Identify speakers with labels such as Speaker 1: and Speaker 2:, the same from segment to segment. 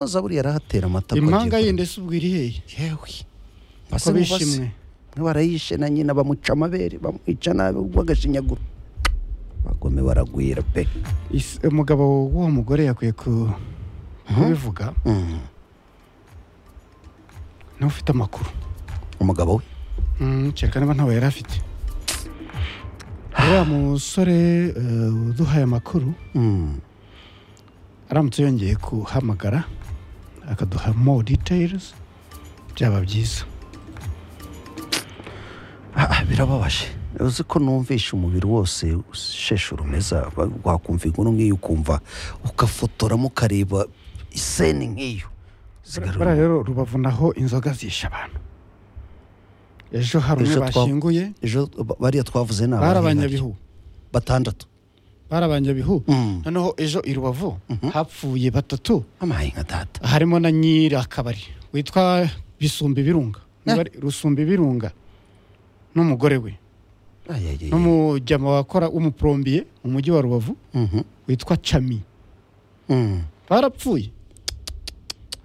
Speaker 1: zaburi yarahatera amata
Speaker 2: impanga yindi se ubwo iri hehe
Speaker 1: yewe
Speaker 2: ko
Speaker 1: basa
Speaker 2: bishimwe
Speaker 1: bishimwe barayishe na nyina bamuca amabere bamwica nabi ubwo agashinyaguro bagome baragwira pe
Speaker 2: Is- umugabo w'uwo mugore yakwiye ku- kubivuga
Speaker 1: Mm.
Speaker 2: niba ufite amakuru
Speaker 1: umugabo we
Speaker 2: Mm, kereka niba ntawe yari afite uriya musore eh, uduhaye amakuru
Speaker 1: Mm.
Speaker 2: aramutse yongeye kuhamagara akaduha more details byaba byiza
Speaker 1: Ah, ah, birababaje uzi ko numvishe umubiri wose usheshe urumeza wa- wakumva inkuru nk'iyo ukumva ugafotoramo ukareba iseni nk'iyo Zigarura-
Speaker 2: buriya rero rubavu naho inzoga zisha abantu ejo hari umwe
Speaker 1: Ejo twa-
Speaker 2: bashyinguye
Speaker 1: ejo ba- bariya twavuze ni
Speaker 2: bari
Speaker 1: abahinganye.
Speaker 2: abanyabihu
Speaker 1: batandatu
Speaker 2: bari abanyabihu
Speaker 1: Mm.
Speaker 2: noneho ejo i rubavu hapfuye batatu
Speaker 1: amahinga data
Speaker 2: harimo na nyirakabari witwa bisumba ibirunga Niba ari rusumba ibirunga n'umugore we
Speaker 1: Ayayaya.
Speaker 2: n'umujyama wakora w'umuporombiye mu mujyi wa rubavu
Speaker 1: Mhm.
Speaker 2: witwa cami
Speaker 1: Mm.
Speaker 2: barapfuye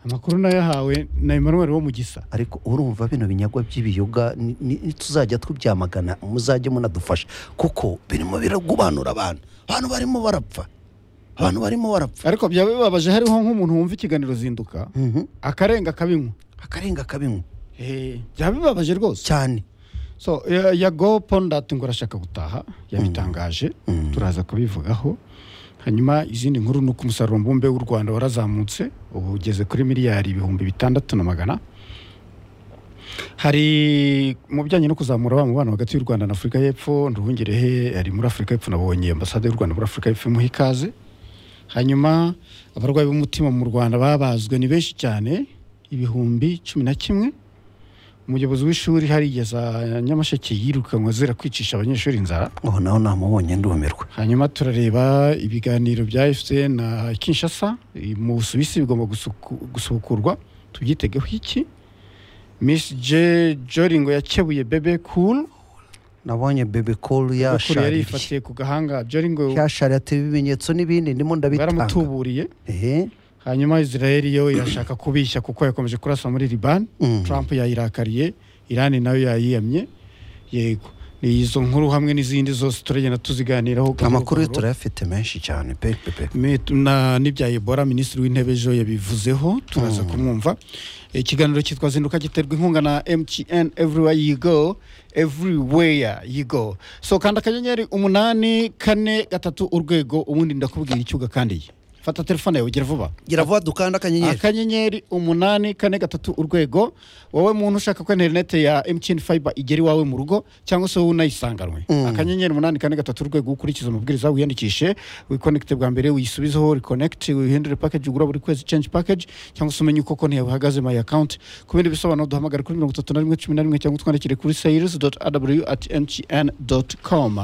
Speaker 2: amakuru nayo yahawe na emmanuel wo mu gisa
Speaker 1: ariko urumva bino binyagwa by'ibiyoga ni- ni- nituzajya tubyamagana muzajye munadufasha kuko birimo biragubanura abantu abantu barimo barapfa abantu barimo barapfa
Speaker 2: ariko byaba bibabaje hariho nk'umuntu wumva ikiganiro zinduka
Speaker 1: Mhm.
Speaker 2: akarenga akabinywa
Speaker 1: akarenga kabinywa
Speaker 2: Eh, byaba bibabaje rwose
Speaker 1: cyane
Speaker 2: so ya- yago pondati ngo arashaka gutaha yabitangaje
Speaker 1: Mm.
Speaker 2: turaza kubivugaho hanyuma izindi nkuru ni uko umusaruro mbumbe w'u rwanda warazamutse ubu ugeze kuri miliyari ibihumbi bitandatu na magana hari mu bijyanye no kuzamura wa mubano hagati y'u rwanda na afurika y'epfo nduhungirehe ari muri afurika y'epfo nabonye ambasade y'u rwanda muri afurika y'epfo imuha ikaze hanyuma abarwayi b'umutima mu rwanda babazwe ni benshi cyane ibihumbi cumi na kimwe umuyobozi w'ishuri harigeza nyamasheke yirukanwa zira kwicisha abanyeshuri inzara
Speaker 1: aho naho namubonye ndumirwa
Speaker 2: hanyuma turareba ibiganiro bya fcn na kinshasa i- mu busuwisi bigomba gusuku- gusubukurwa tubyitegeho iki miss j joringo yakebuye bebe cool
Speaker 1: nabonye bebe call
Speaker 2: Bebe Cool yari
Speaker 1: yashaririye
Speaker 2: ifatiye ku gahanga joringo
Speaker 1: yashaririye ateba ibimenyetso n'ibindi ndimo ndabitanga
Speaker 2: baramutuburiye
Speaker 1: ehe
Speaker 2: hanyuma israel yo irashaka kubishya kuko yakomeje kurasa muri liban
Speaker 1: Mm.
Speaker 2: trump yayirakariye irani nayo yayiyamye yego ni izo nkuru hamwe n'izindi zose turagenda tuziganiraho gahoro
Speaker 1: amakuru ye
Speaker 2: gahoro.
Speaker 1: turayafite menshi cyane pe pe pe
Speaker 2: Me- na n'ibya ebola minisitiri w'intebe ejo yabivuzeho turaza kumwumva ikiganiro cyitwa zinduka giterwa inkunga na mtn everywhere you go everywhere you go so kanda akanyenyeri umunani kane gatatu urwego ubundi ndakubwira icyo ugakandiye fata telefone yawe gira vuba
Speaker 1: gira vuba dukanda akanyenyeri
Speaker 2: akanyenyeri umunani kane gatatu urwego wowe muntu ushaka ko interinete ya mtn fiber igera iwawe mu rugo cyangwa se wowe unayisanganywe akanyenyeri umunani kane gatatu urwego ukurikiza amabwiriza wiyandikishe wikonekite bwa mbere wisubizeho rekonekite wihindure package ugura buri kwezi change package cyangwa se umenye uko konti yawe ihagaze my account ku bindi bisobanuro duhamagare kuri mirongo itatu na rimwe cumi na rimwe cyangwa utwandikire kuri sales aw at mtn com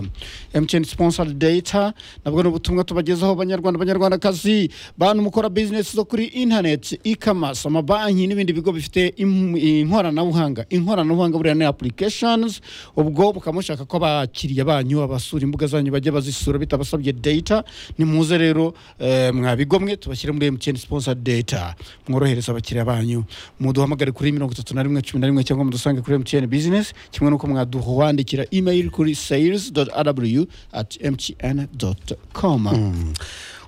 Speaker 2: mtn sponsored data nabwo ni ubutumwa tubagezaho banyarwanda banyarwandakazi bantu mukora bizinesi zo kuri internet e-commerce amabanki n'ibindi bigo bifite im- inkoranabuhanga inkoranabuhanga buriya ni applications ubwo mukaba mushaka ko abakiriya banyu abasura imbuga zanyu bajya bazisura bitabasabye data nimuze rero eh, mwabigomwe tubashyire muri mtn sponsor data mworohereza abakiriya banyu muduhamagare kuri mirongo itatu na rimwe cumi na rimwe cyangwa mudusange kuri mtn business kimwe n'uko mwaduwandikira email kuri sales aw at mtn com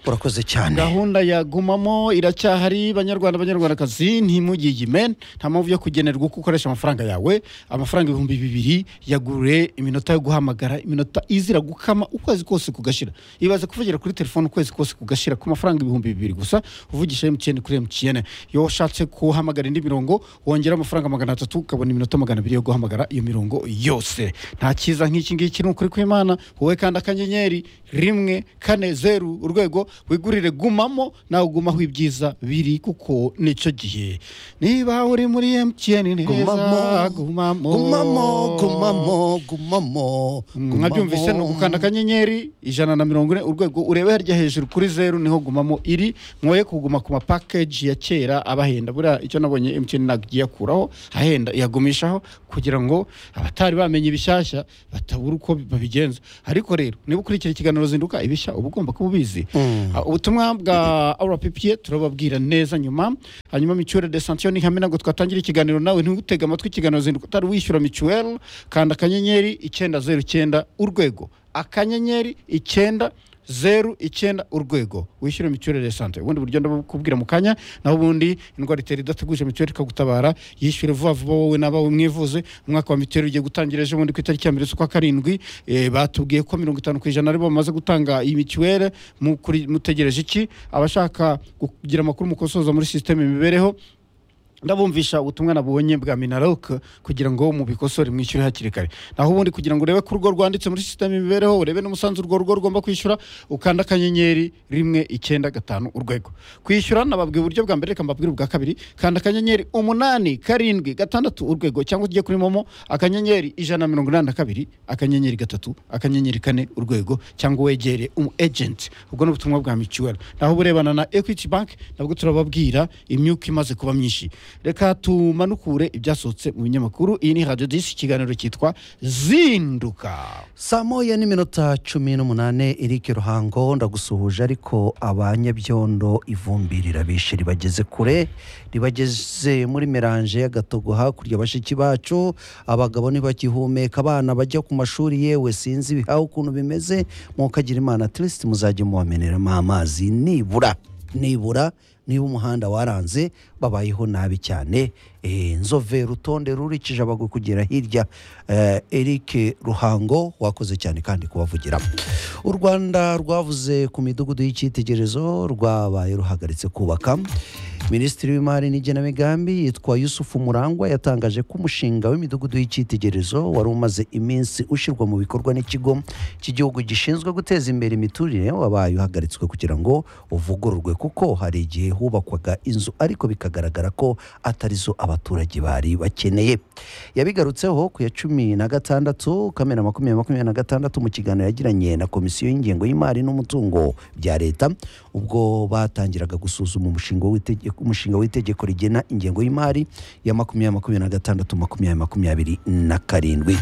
Speaker 1: urakoze cyane
Speaker 2: gahunda ya gumamo iracyahari banyarwanda banyarwandakazi ntimugigime nta mpamvu yo kugenerwa uko ukoresha amafaranga yawe amafaranga ibihumbi bibiri yagure iminota yo guhamagara iminota izira gukama ukwezi kose kugashira ibaze kuvugira kuri telefone ukwezi kose kugashira ku mafaranga ibihumbi bibiri gusa uvugisha mtn kuri mtn iyo washatse kuhamagara indi mirongo wongera amafaranga magana atatu ukabona iminota magana abiri yo guhamagara iyo mirongo yose nta cyiza nk'iki ngiki ni ukuri kw'imana wowe kandi akanyenyeri rimwe kane zeru urwego wigurire gumamo nawe ugumaho ibyiza biri kuko nicyo gihe niba uri muri mtn neza
Speaker 1: Gumamo,
Speaker 2: gumamo
Speaker 1: gumamo gumamo gumamo
Speaker 2: mwabyumvise ni ugukanda akanyenyeri ijana na mirongo ine urwego urebe harya hejuru kuri zeru niho gumamo iri mwoye kuguma ku mapakeji ya kera abahenda buriya icyo nabonye mtn ntabwo igiye akuraho ahenda iyagumishaho kugira ngo abatari bamenye ibishyashya batabura uko babigenza ariko rero niba ukurikira ikiganiro zinduka ibishya uba ugomba kuba ubizi
Speaker 1: Mm.
Speaker 2: Ah, ubutumwa bwa rppa turababwira neza nyuma hanyuma mituweli de santiyo ni hamwe ntabwo twatangira ikiganiro nawe ntutege amatwi ikiganiro zinduka utari wishyura mituweli kanda akanyenyeri icyenda zeru icyenda urwego akanyenyeri icyenda zeru icyenda urwego wishyure mituweli de sante ubundi buryo ndabukubwira mu kanya naho ubundi indwara itera idateguje mituweli ikagutabara yishyure vuba vuba wowe n'abawe mwivuze umwaka wa mituweli ugiye gutangira ejo bundi ku itariki ya mbere z'ukwa karindwi Eh, batubwiye ko mirongo itanu ku ijana aribo bamaze gutanga iyi mituweli mu- kuri- mutegereje iki abashaka kugira amakuru mukosoza muri sisiteme imibereho ndabumvisha ubutumwa nabonye bwa minarok kugira ngo mubikosore mwishyure hakiri kare naho ubundi kugira ngo urebe ko urwo rwanditse muri sisiteme imibereho urebe n'umusanzu urwo rugo rugomba kwishyura ukanda akanyenyeri rimwe icyenda gatanu urwego kwishyura nababwiye uburyo bwa mbere reka mbabwire ubwa kabiri kanda akanyenyeri umunani karindwi gatandatu urwego cyangwa ujye kuri momo akanyenyeri ijana na mirongo inani na kabiri akanyenyeri gatatu akanyenyeri kane urwego cyangwa wegere umu ejenti ubwo ni ubutumwa bwa mituweli naho burebana na ekwiti banki nabwo turababwira imyuka imaze kuba myinshi reka tumanukure ibyasohotse mu binyamakuru iyi ni radiyo disi ikiganiro cyitwa zinduka
Speaker 1: saa moya n'iminota cumi n'umunani Eric ruhango ndagusuhuje ariko abanyabyondo ivumbi rirabishe ribageze kure ribageze muri meranje y'agatogo hakurya bashiki bacu abagabo ntibagihumeka abana bajya ku mashuri yewe sinzi ibihaha ukuntu bimeze mukagira imana tirisiti muzajye mubameneramo amazi nibura nibura niba umuhanda waranze babayeho nabi cyane Eh, nzove rutonde rurikije abagwe kugera hirya Eh, eric ruhango wakoze cyane kandi kubavugiramo u rwanda rwavuze ku midugudu y'icyitegererezo rwabaye ruhagaritse kubaka minisitiri w'imari n'igenamigambi yitwa yusufu murangwa yatangaje ko umushinga w'imidugudu y'icyitegererezo wari umaze iminsi ushyirwa mu bikorwa n'ikigo cy'igihugu gishinzwe guteza imbere imiturire wabaye uhagaritswe kugira ngo uvugururwe kuko hari igihe hubakwaga inzu ariko bikagaragara ko atari zo abaturage bari bakeneye yabigarutseho ku ya cumi na gatandatu kamena makumyabiri makumyabiri na gatandatu mu kiganiro yagiranye na komisiyo y'ingengo y'imari n'umutungo bya leta ubwo batangiraga gusuzuma umushinga w'itegeko umushinga w'itegeko rigena ingengo y'imari ya makumyabiri makumyabiri na gatandatu makumyabiri makumyabiri na karindwi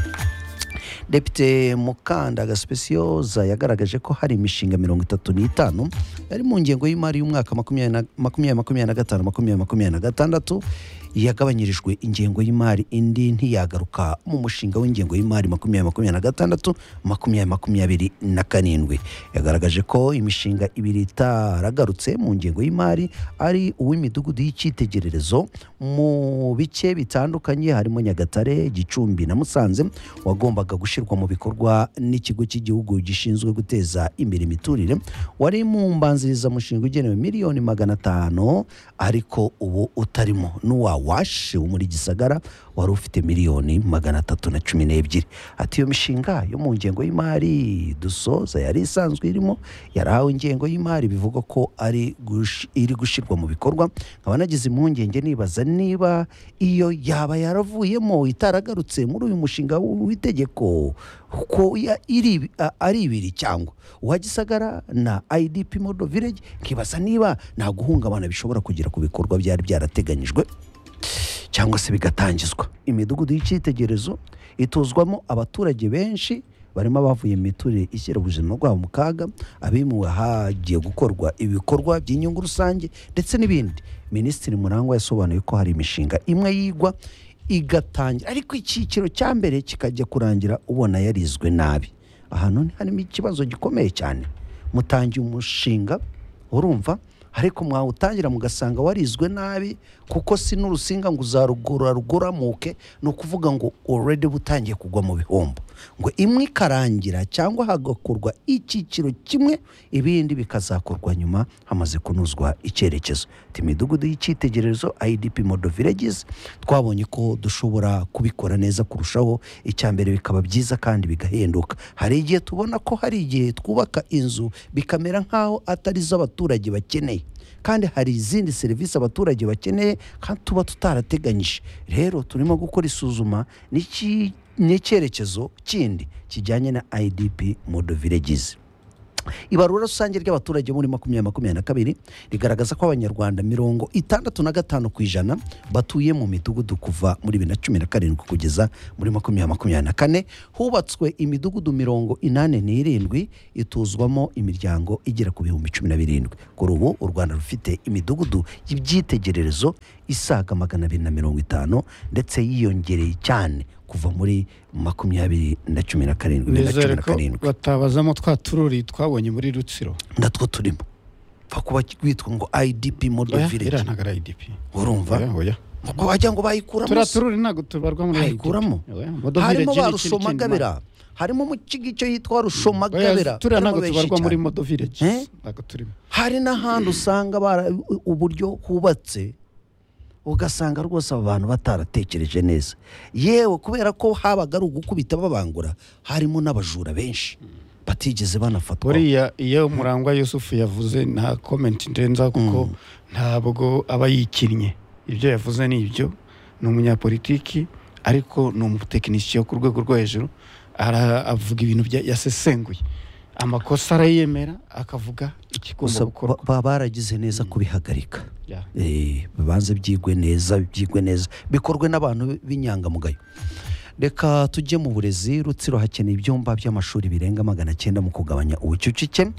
Speaker 1: depite mukanda gasipesiyoza yagaragaje ko hari imishinga mirongo itatu n'itanu yari mu ngengo y'imari y'umwaka makumyabiri na- makumyabiri makumyabiri na gatanu makumyabiri makumyabiri na gatandatu yagabanyirijwe ingengo y'imari indi ntiyagaruka mu mushinga w'ingengo y'imari makumyabiri makumyabiri na gatandatu makumyabiri makumyabiri na karindwi yagaragaje ko imishinga ibiri itaragarutse mu ngengo y'imari ari uw'imidugudu y'icyitegererezo mu bice bitandukanye harimo nyagatare gicumbi na musanze wagombaga gushyirwa mu bikorwa n'ikigo cy'igihugu gishinzwe guteza imbere imiturire wari mu mbanzirizamushinga ugenewe miliyoni magana atanu ariko ubu utarimo n'uwa washe wo muri gisagara wari ufite miliyoni magana atatu na cumi n'ebyiri ati iyo mishinga yo mu ngengo y'imari dusoza yari isanzwe irimo yarahawe ingengo y'imari bivugwa ko ari gush- iri gushyirwa mu bikorwa nkaba nagize impungenge nibaza niba iyo yaba yaravuyemo itaragarutse muri uyu mushinga w'itegeko ko ya- iri- a- ari ibiri cyangwa uwa gisagara na idp modo village nkibaza niba nta guhungabana bishobora kugera ku bikorwa byari byarateganyijwe cyangwa se bigatangizwa imidugudu y'icyitegererezo ituzwamo abaturage benshi barimo abavuye mu miturire ishyira ubuzima bwabo mu kaga abimuwe ahagiye gukorwa ibikorwa by'inyungu rusange ndetse n'ibindi minisitiri murangwa yasobanuye ko hari imishinga imwe yigwa igatangira ariko icyiciro cya mbere kikajya kurangira ubona yarizwe nabi ahantu harimo ikibazo gikomeye cyane mutangiye umushinga urumva ariko mwawutangira mugasanga warizwe nabi kuko si n'urusinga ngo uzarugura ruguramuke ni ukuvuga ngo already butangiye kugwa mu bihombo ngo imwe ikarangira cyangwa hagakorwa icyiciro kimwe ibindi bikazakorwa nyuma hamaze kunozwa icyerekezo Ati, imidugudu y'icyitegererezo idp modo villages twabonye ko dushobora kubikora neza kurushaho icya mbere bikaba byiza kandi bigahenduka hari igihe tubona ko hari igihe twubaka inzu bikamera nk'aho atari zo abaturage bakeneye kandi hari izindi serivisi abaturage bakeneye kandi tuba tutarateganyije rero turimo gukora isuzuma n'iki- n'icyerekezo kindi kijyanye na idp modo villages ibarura rusange ry'abaturage muri makumyabiri makumyabiri na kabiri rigaragaza ko abanyarwanda mirongo itandatu na gatanu ku ijana batuye mu midugudu kuva muri bibiri na cumi na karindwi kugeza muri makumyabiri makumyabiri na kane hubatswe imidugudu mirongo inani n'irindwi ituzwamo imiryango igera ku bihumbi cumi na birindwi kuri ubu u rwanda rufite imidugudu y'ibyitegererezo isaga magana abiri na mirongo itanu ndetse yiyongereye cyane kuva muri makumyabiri na cumi na karindwi bibiri na cumi
Speaker 2: nizere
Speaker 1: na
Speaker 2: ko
Speaker 1: karindwi
Speaker 2: batabazamo twa tururi twabonye muri rutsiro
Speaker 1: natwo turimo pfa kuba witwa ngo idp model
Speaker 2: Oya, iriya
Speaker 1: village
Speaker 2: ntabwo ari idp
Speaker 1: urumva
Speaker 2: Oya, oya.
Speaker 1: ngo wagira ngo bayikuramo
Speaker 2: turiya
Speaker 1: se.
Speaker 2: tururi ntabwo tubarwa muri IDP.
Speaker 1: bayikuramo
Speaker 2: Oya,
Speaker 1: harimo ba
Speaker 2: modovillage ni ikindi kintu
Speaker 1: rusomagabira harimo mu cyigico yitwa rushomagabira
Speaker 2: Oya, turiya
Speaker 1: harimo
Speaker 2: ntabwo
Speaker 1: benshi
Speaker 2: tubarwa muri
Speaker 1: cyane.
Speaker 2: modo village
Speaker 1: Eh?
Speaker 2: ntabwo turimo
Speaker 1: hari n'ahandi usanga bara- u- uburyo hubatse ugasanga rwose aba bantu bataratekereje neza yewe kubera ko habaga ari ugukubita babangura harimo n'abajura benshi batigeze banafatwa
Speaker 2: buriya iyo murangwa yusufu yavuze nta komenti ndenza kuko ntabwo aba yikinnye ibyo yavuze ni ibyo ni umunyapolitiki ariko ni umutekinisiye wo ku rwego rwo hejuru ara- avuga ibintu bya- yasesenguye amakosa arayemera akavuga ikigomba
Speaker 1: gusa
Speaker 2: gukorwa
Speaker 1: ba- ba- baragize neza kubihagarika
Speaker 2: Yeah.
Speaker 1: Eh, bibanze byigwe neza byigwe neza bikorwe n'abantu b'inyangamugayo reka tujye mu burezi rutsiro hakeneye ibyumba by'amashuri birenga magana cyenda mu kugabanya ubucucike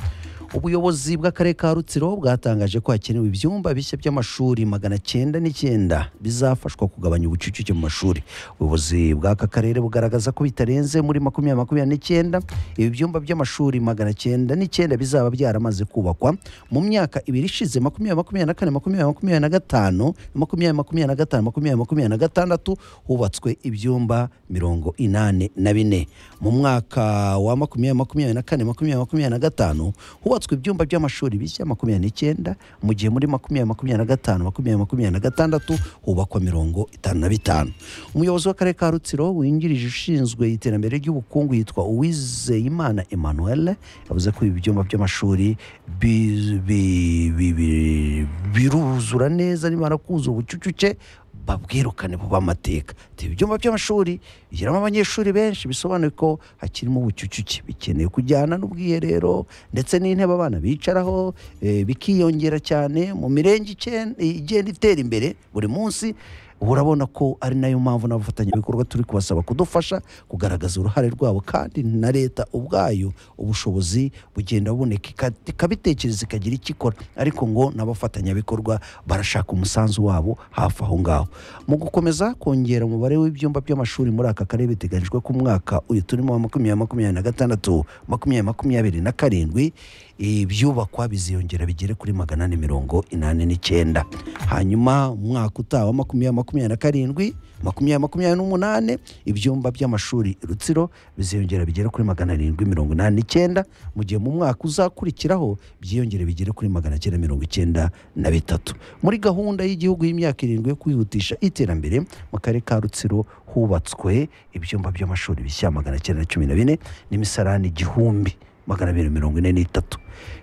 Speaker 1: ubuyobozi bw'akarere ka rutsiro bwatangaje ko hakenewe ibyumba bishya by'amashuri magana cyenda n'icyenda bizafashwa kugabanya ubucucike mu mashuri ubuyobozi bw'aka karere bugaragaza ko bitarenze muri makumyabiri makumyabiri n'icyenda ibi byumba by'amashuri magana cyenda n'icyenda bizaba byaramaze kubakwa mu myaka ibiri ishize makumyabiri makumyabiri na kane makumyabiri makumyabiri na gatanu makumyabiri makumyabiri na gatanu makumyabiri makumyabiri na gatandatu hubatswe ibyumba mirongo inani na bine mu mwaka wa makumyabiri makumyabiri na kane makumyabiri makumyabiri na gatanu hubatswe ibyumba by'amashuri bishya makumyabiri n'icyenda mu gihe muri makumyabiri makumyabiri na gatanu makumyabiri makumyabiri na gatandatu hubakwa mirongo itanu na bitanu umuyobozi w'akarere ka rutsiro wungirije ushinzwe iterambere ry'ubukungu yitwa uwizeyimana emmanuel yavuze ko ibi byumba by'amashuri bi- bi- bi- bi- biruzura neza nimara kuzura ubucucuce babwirukane buba amateka Ati, ibi byumba by'amashuri bigiramo abanyeshuri benshi bisobanuye ko hakirimo ubucucike bikeneye kujyana n'ubwiherero ndetse n'intebe abana bicaraho eh, bikiyongera cyane mu mirenge icyenda- igenda itera imbere buri munsi urabona ko ari nayo mpamvu n'abafatanyabikorwa turi kubasaba kudufasha kugaragaza uruhare rwabo kandi na leta ubwayo ubushobozi bugenda buboneka ika- ikabitekereza ikagira icyo ikora ariko ngo n'abafatanyabikorwa barashaka umusanzu wabo hafi aho ngaho mu gukomeza kongera umubare w'ibyumba by'amashuri muri aka karere biteganyijwe ko umwaka uyu turimo wa makumyabiri makumyabiri na gatandatu makumyabiri makumyabiri na karindwi ibyubakwa biziyongera bigere kuri magana ane mirongo inani n'icyenda hanyuma mu mwaka utaha wa makumyabiri makumyabiri na karindwi makumyabiri makumyabiri n'umunani ibyumba by'amashuri rutsiro biziyongera bigere kuri magana arindwi mirongo inani n'icyenda mu gihe mu mwaka uzakurikiraho byiyongere bigere kuri magana cyenda mirongo icyenda na bitatu muri gahunda y'igihugu y'imyaka irindwi yo kwihutisha iterambere mu karere ka rutsiro hubatswe ibyumba by'amashuri bishya magana cyenda na cumi na bine n'imisarani igihumbi magana abiri mirongo ine n'itatu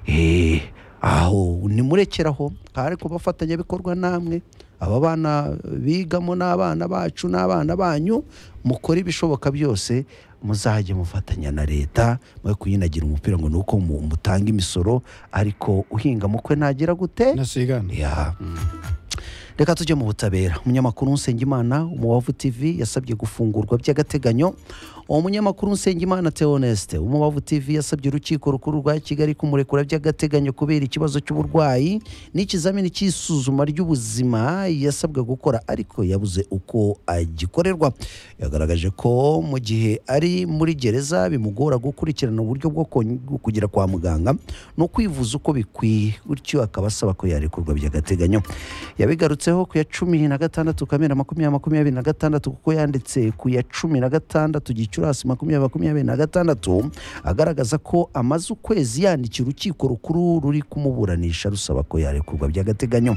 Speaker 1: Eh, aho nimurekeraho hari ku bafatanyabikorwa namwe aba bana bigamo n'abana bacu n'abana banyu mukore ibishoboka byose muzajye mufatanya na leta mwe kuyinagira umupira ngo ni uko mu- mutanga imisoro ariko uhinga mukwe ntagira gute
Speaker 2: nasigana
Speaker 1: ya reka tujye mu butabera umunyamakuru Nsengimana umubavu TV yasabye gufungurwa by'agateganyo uwo munyamakuru Nsengimana Theoneste umubavu TV yasabye urukiko rukuru rwa Kigali kumurekura by'agateganyo kubera ikibazo cy'uburwayi n'ikizamini cy'isuzuma ry'ubuzima yasabwe gukora ariko yabuze uko agikorerwa yagaragaje ko mu gihe ari muri gereza bimugora gukurikirana uburyo bwo kon- bwo kugera kwa muganga no kwivuza uko bikwiye bityo akaba asaba ko yarekurwa by'agateganyo yabigarutseho ku ya cumi na gatandatu kamena makumyabiri makumyabiri na gatandatu kuko yanditse ku ya cumi na gatandatu gicurasi makumyabiri makumyabiri na gatandatu agaragaza ko amaze ukwezi yandikira urukiko rukuru ruri kumuburanisha rusaba ko yarekurwa by'agateganyo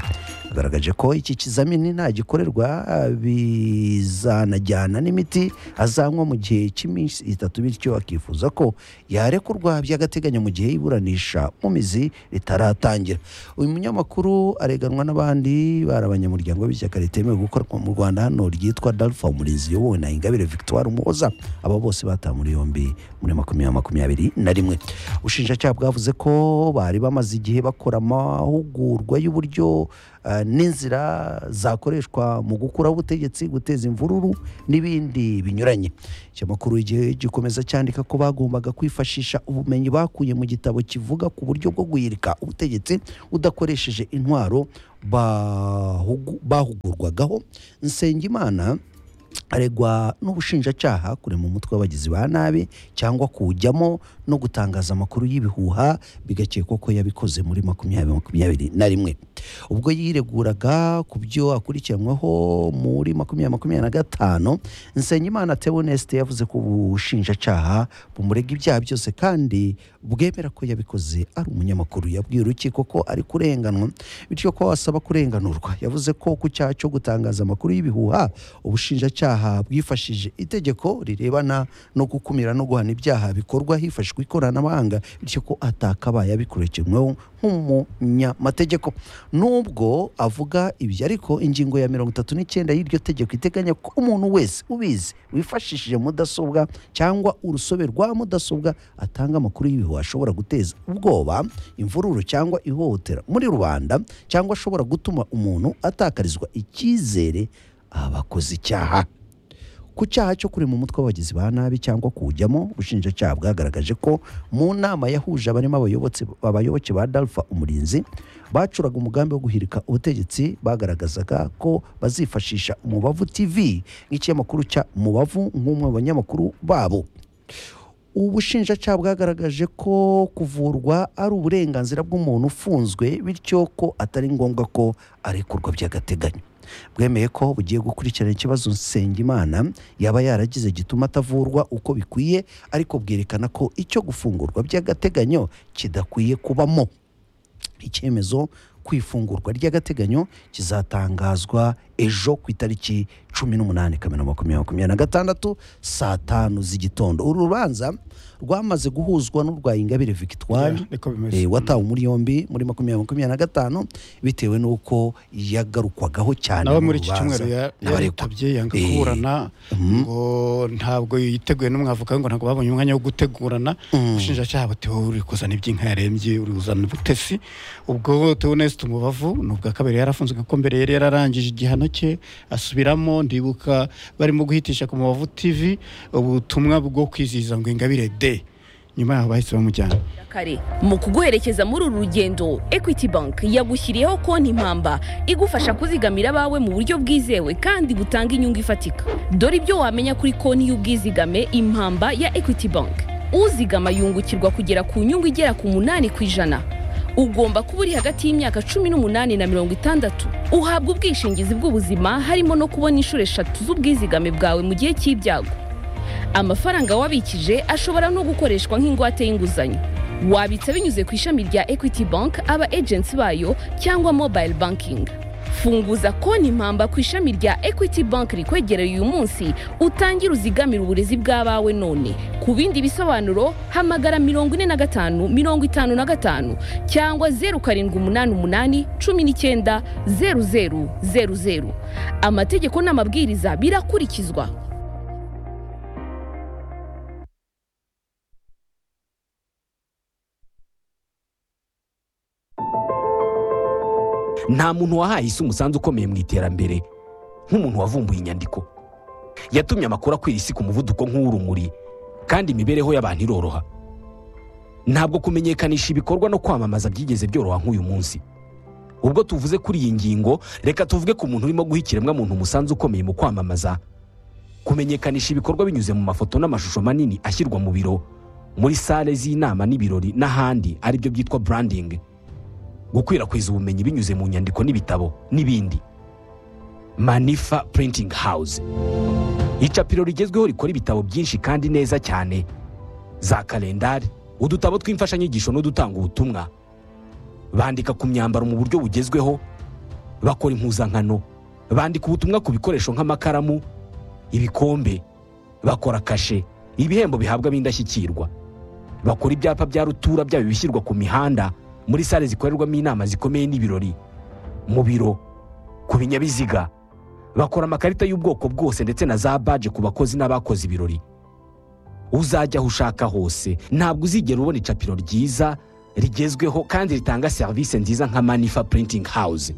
Speaker 1: agaragaje ko iki kizamini nagikorerwa ah, bizanajyana n'imiti azanywa mu gihe cy'iminsi itatu bityo akifuza ko yarekurwa by'agateganyo mu gihe iburanisha mu mizi ritaratangira uyu munyamakuru areganwa n'abandi barabanye abanyamuryango b'ishyaka ritemewe gukorwa mu rwanda hano ryitwa dalfa umurinzi yobowe na ingabire victoire umuhoza aba bose batawe muri yombi muri makumyabiri makumyabiri na rimwe ubushinjacyaha bwavuze ko bari bamaze igihe bakora amahugurwa y'uburyo eh, n'inzira zakoreshwa mu gukuraho ubutegetsi guteza imvururu n'ibindi binyuranye ikinyamakuru igihe gikomeza cyandika ko bagombaga kwifashisha ubumenyi bakuye mu gitabo kivuga ku buryo bwo guhirika ubutegetsi udakoresheje intwaro bahugu- bahugurwagaho nsengimana aregwa n'ubushinjacyaha kurema umutwe w'abagizi ba nabi cyangwa kuwujyamo no gutangaza amakuru y'ibihuha bigakekwa ko yabikoze muri makumyabiri makumyabiri na rimwe ubwo yireguraga ku byo akurikiranyweho muri makumyabiri makumyabiri na gatanu nsengimana tewoneste yavuze ko ubushinjacyaha bumurega ibyaha byose kandi bwemera ko yabikoze ari umunyamakuru yabwiye urukiko ko ari kurenganwa bityo ko asaba kurenganurwa yavuze ko ku cyaha cyo gutangaza amakuru y'ibihuha ubushinjacyaha bwifashishije itegeko rirebana no gukumira no guhana ibyaha bikorwa hifashishwa ikoranabuhanga bityo ko atakabaye abikurikiranweho nk'umunyamategeko nubwo avuga ibyo ariko ingingo ya mirongo itatu n'icyenda y'iryo tegeko iteganya ko umuntu wese ubizi wifashishije mudasobwa cyangwa urusobe rwa mudasobwa atanga amakuru y'ibihuha ashobora guteza ubwoba imvururu cyangwa ihohotera muri rubanda cyangwa ashobora gutuma umuntu atakarizwa icyizere abakoze icyaha ku cyaha cyo kurema umutwe w'abagizi ba nabi cyangwa kuwujyamo ubushinjacyaha bwagaragaje ko mu nama yahuje abarimo abayobotse- abayoboke ba dalfa umurinzi bacuraga umugambi wo guhirika ubutegetsi bagaragazaga ko bazifashisha umubavu tv nk'ikinyamakuru cya umubavu nk'umwe mu banyamakuru babo ubushinjacyaha bwagaragaje ko kuvurwa ari uburenganzira bw'umuntu ufunzwe bityo ko atari ngombwa ko arekurwa by'agateganyo bwemeye ko bugiye gukurikirana ikibazo nsengimana yaba yaragize gituma atavurwa uko bikwiye ariko bwerekana ko icyo gufungurwa by'agateganyo kidakwiye kubamo icyemezo ku ifungurwa ry'agateganyo kizatangazwa ejo ku itariki cumi n'umunani kamena makumyabiri makumyabiri na gatandatu saa tanu z'igitondo uru rubanza rwamaze guhuzwa n'urwa ingabire victoire
Speaker 2: Yeah, niko bimeze.
Speaker 1: eh, watawe muri yombi muri makumyabiri makumyabiri na gatanu bitewe n'uko yagarukwagaho cyane
Speaker 2: nawe
Speaker 1: mu
Speaker 2: muri iki
Speaker 1: rubanza
Speaker 2: cyumweru ya-
Speaker 1: n'abaregwa.
Speaker 2: yaritabye yanga
Speaker 1: Eh,
Speaker 2: kuburana ngo ntabwo yiteguye n'umwavoka we ngo ntabwo babonye umwanya wo gutegurana ubushinjacyaha buti wowe uri kuzana iby'inka yarembye uri kuzana ubutesi ubwo teonesite umubavu ni ubwa kabiri yarafunzwe kuko mbere yari yararangije igihano cye asubiramo ndibuka barimo guhitisha ku mubavu tv ubutumwa bwo kwizihiza ngo ingabire de nyuma yaho bahise bamujyana
Speaker 3: kare mu kuguherekeza muri uru rugendo equity bank yagushyiriyeho konti impamba igufasha kuzigamira abawe mu buryo bwizewe kandi butanga inyungu ifatika dore ibyo wamenya kuri konti y'ubwizigame impamba ya equity bank uzigama yungukirwa kugera ku nyungu igera ku munani ku ijana ugomba kuba uri hagati y'imyaka cumi n'umunani na mirongo itandatu uhabwa ubwishingizi bw'ubuzima harimo no kubona inshuro eshatu z'ubwizigame bwawe mu gihe cy'ibyago amafaranga wabikije ashobora no gukoreshwa nk'ingwate y'inguzanyo wabitsa binyuze ku ishami rya equity bank aba agency bayo cyangwa mobile banking funguza konti impamba ku ishami rya equity bank rikwegereye uyu munsi utangire uzigamire uburezi bw'abawe none ku bindi bisobanuro hamagara mirongo ine na gatanu mirongo itanu na gatanu cyangwa zeru karindwi umunani umunani cumi n'icyenda zeru zeru zeru zeru amategeko n'amabwiriza birakurikizwa
Speaker 4: nta muntu wahaye isi umusanzu ukomeye mu iterambere nk'umuntu wavumbuye inyandiko yatumye amakuru akwira isi ku muvuduko nk'uw'urumuri kandi imibereho y'abantu iroroha ntabwo kumenyekanisha ibikorwa no kwamamaza byigeze byoroha nk'uyu munsi ubwo tuvuze kuri iyi ngingo reka tuvuge ku muntu urimo guha ikiremwamuntu umusanzu ukomeye mu kwamamaza kumenyekanisha ibikorwa binyuze mu mafoto n'amashusho manini ashyirwa mu biro muri sale z'inama n'ibirori n'ahandi aribyo byitwa branding gukwirakwiza ubumenyi binyuze mu nyandiko n'ibitabo n'ibindi manifa printing house icapiro rigezweho rikora ibitabo byinshi kandi neza cyane za kalendari udutabo tw'imfashanyigisho n'udutanga ubutumwa bandika ku myambaro mu buryo bugezweho bakora impuzankano bandika ubutumwa ku bikoresho nk'amakaramu ibikombe bakora kashe ibihembo bihabwa ab'indashyikirwa bakora ibyapa bya rutura byaba ibishyirwa ku mihanda muri sale zikorerwamo inama zikomeye n'ibirori mu biro ku ku binyabiziga bakora amakarita y'ubwoko bwose ndetse na za baje ku bakozi n'abakoze ibirori uzajya aho ushaka hose ntabwo uzigera ubona icapiro ryiza rigezweho kandi ritanga serivisi nziza nka manifa printing house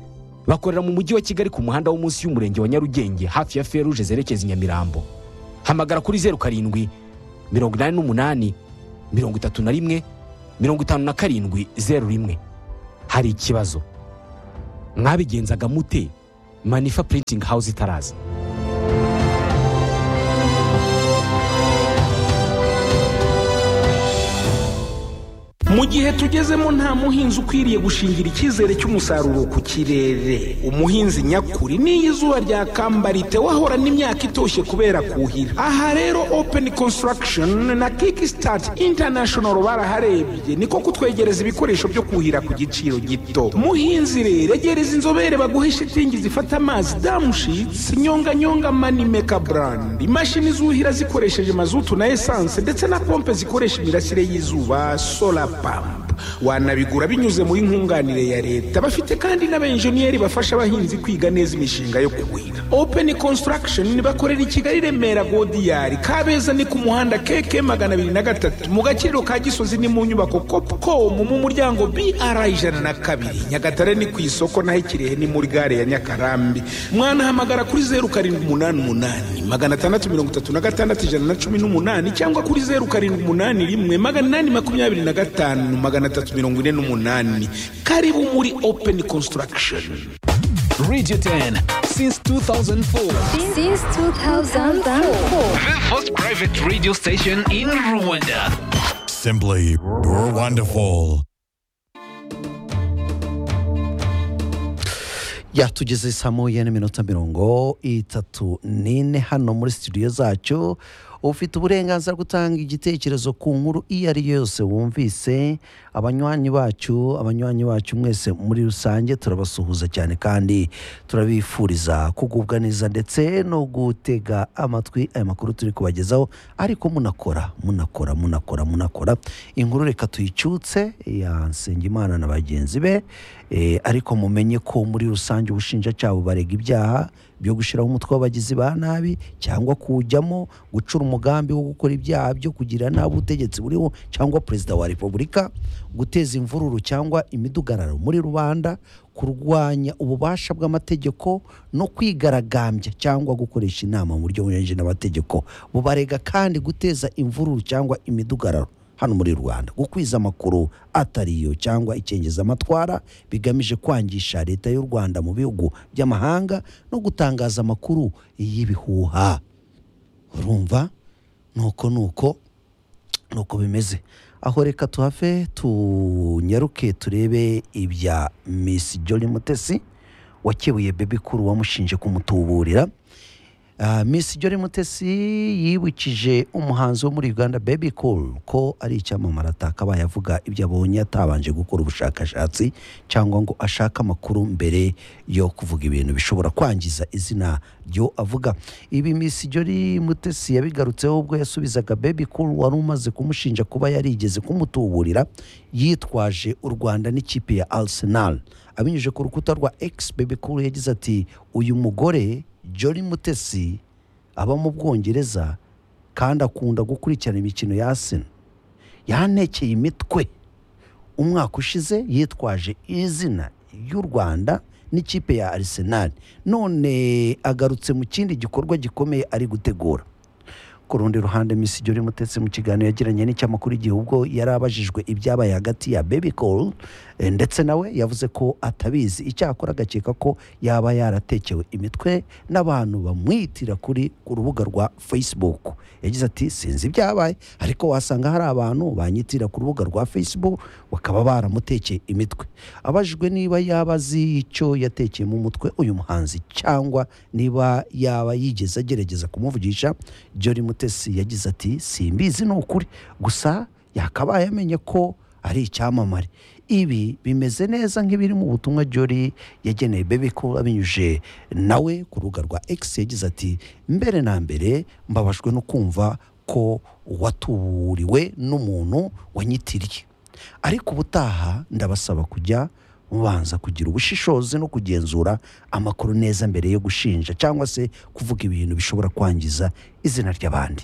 Speaker 4: bakorera mu mujyi wa kigali ku muhanda wo munsi y'umurenge wa nyarugenge hafi ya feruje zerekeza i nyamirambo hamagara kuri zeru karindwi mirongo inani n'umunani mirongo itatu na rimwe mirongo itanu na karindwi zeru rimwe hari ikibazo mwabigenzaga mute manifa printing house itaraza
Speaker 5: mu gihe tugezemo nta muhinzi ukwiriye gushingira icyizere cy'umusaruro ku kirere umuhinzi nyakuri n'iyo izuba ryakamba ritewe ahorana imyaka itoshye kubera kuhira aha rero open construction na kickstart international baraharebye niko kutwegereza ibikoresho byo kuhira ku giciro gito muhinzi rero egereza inzobere baguhe shitingi zifata amazi damushitsi nyonganyonga manimeka brand imashini zuhira zikoresheje mazutu na esanse ndetse na pompe zikoresha imirasire y'izuba solar pump wanabigura binyuze muri nkunganire ya leta bafite kandi n'abenjeniyeri bafasha abahinzi kwiga neza imishinga yo kuhira open construction bakorera i kigali remera godiyari kabeza ni ku muhanda keke magana abiri na gatatu mu gaciro ka gisozi ni mu nyubako copcom mu muryango br ijana na kabiri nyagatare ni ku isoko naho ikirehe ni muri gare ya nyakarambi mwanahamagara kuri zeru karindwi umunani umunani magana atandatu mirongo itatu na gatandatu ijana na cumi n'umunani cyangwa kuri zeru karindwi umunani rimwe magana inani makumyabiri na gatanu magana atatu mirongo ine n'umunani karibu muri open construction
Speaker 6: Radio 10 since 2004.
Speaker 7: Since 2004.
Speaker 6: The first private radio station in Rwanda.
Speaker 8: Simply you're wonderful.
Speaker 1: yatugeze saa moya n'iminota mirongo itatu n'ine hano muri studio zacu ufite uburenganzira bwo gutanga igitekerezo ku nkuru iyo ari yo yose wumvise abanywanyi bacu abanywanyi bacu mwese muri rusange turabasuhuza cyane kandi turabifuriza kugubwa neza ndetse no gutega amatwi aya makuru turi kubagezaho ariko munakora munakora munakora munakora inkuru reka tuyicyutse ya nsengimana na bagenzi be Eh, ariko mumenye ko muri rusange ubushinjacyaha bubarega ibyaha byo gushyiraho umutwe w'abagizi ba nabi cyangwa kuwujyamo gucura umugambi wo gukora ibyaha byo kugira nabi ubutegetsi buriho cyangwa perezida wa repubulika guteza imvururu cyangwa imidugararo muri rubanda kurwanya ububasha bw'amategeko no kwigaragambya cyangwa gukoresha inama mu buryo bunyuranyije n'amategeko bubarega kandi guteza imvururu cyangwa imidugararo hano muri rwanda gukwiza amakuru atariyo cyangwa icengezamatwara bigamije kwangisha leta y'u rwanda mu bihugu by'amahanga no gutangaza amakuru y'ibihuha urumva nuko nuko nuko bimeze aho reka tuhave tunyaruke turebe ibya misi jori mutesi wakebuye bebi kuru wamushinje kumutuburira Ah, Miss Jolly Mutesi yibukije umuhanzi wo muri Uganda Baby Cool ko ari icyamamare atakabaye avuga ibyo abonye atabanje gukora ubushakashatsi cyangwa ngo ashake amakuru mbere yo kuvuga ibintu bishobora kwangiza izina ryo avuga ibi Miss Jolly Mutesi yabigarutseho ubwo yasubizaga Baby Cool wari umaze kumushinja kuba yarigeze kumutuburira yitwaje u Rwanda n'ikipe ya Arsenal abinyujije ku rukuta rwa X Baby Cool yagize ati uyu mugore Jolly Mutesi aba mu Bwongereza kandi akunda gukurikirana imikino ya Arsenal yantekeye imitwe umwaka ushize yitwaje izina ry'u Rwanda n'ikipe ya Arsenal none agarutse mu kindi gikorwa gikomeye ari gutegura ku rundi ruhande Miss Jolly Mutesi mu kiganiro yagiranye n'icyamakuru igihe ubwo yari abajijwe ibyabaye hagati ya Baby Cole eh, ndetse nawe yavuze ko atabizi icyakora agakeka ko yaba yaratekewe imitwe n'abantu bamwitira kuri ku rubuga rwa Facebook yagize ati sinzi ibyabaye ariko wasanga hari abantu banyitira ku rubuga rwa Facebook bakaba baramutekeye imitwe abajijwe niba yaba azi icyo yatekeyemo umutwe uyu muhanzi cyangwa niba yaba yigeze agerageza kumuvugisha Jolly Mutesi yagize ati simbizi ni ukuri gusa yakabaye amenye ko ari icyamamare ibi bimeze neza nk'ibiri mu butumwa Jolly yageneye Baby Cool abinyuje nawe ku rubuga rwa X yagize ati mbere na mbere mbabajwe no kumva ko watuburiwe n'umuntu wanyitiriye ariko ubutaha ndabasaba kujya mubanza kugira ubushishozi no kugenzura amakuru neza mbere yo gushinja cyangwa se kuvuga ibintu bishobora kwangiza izina ry'abandi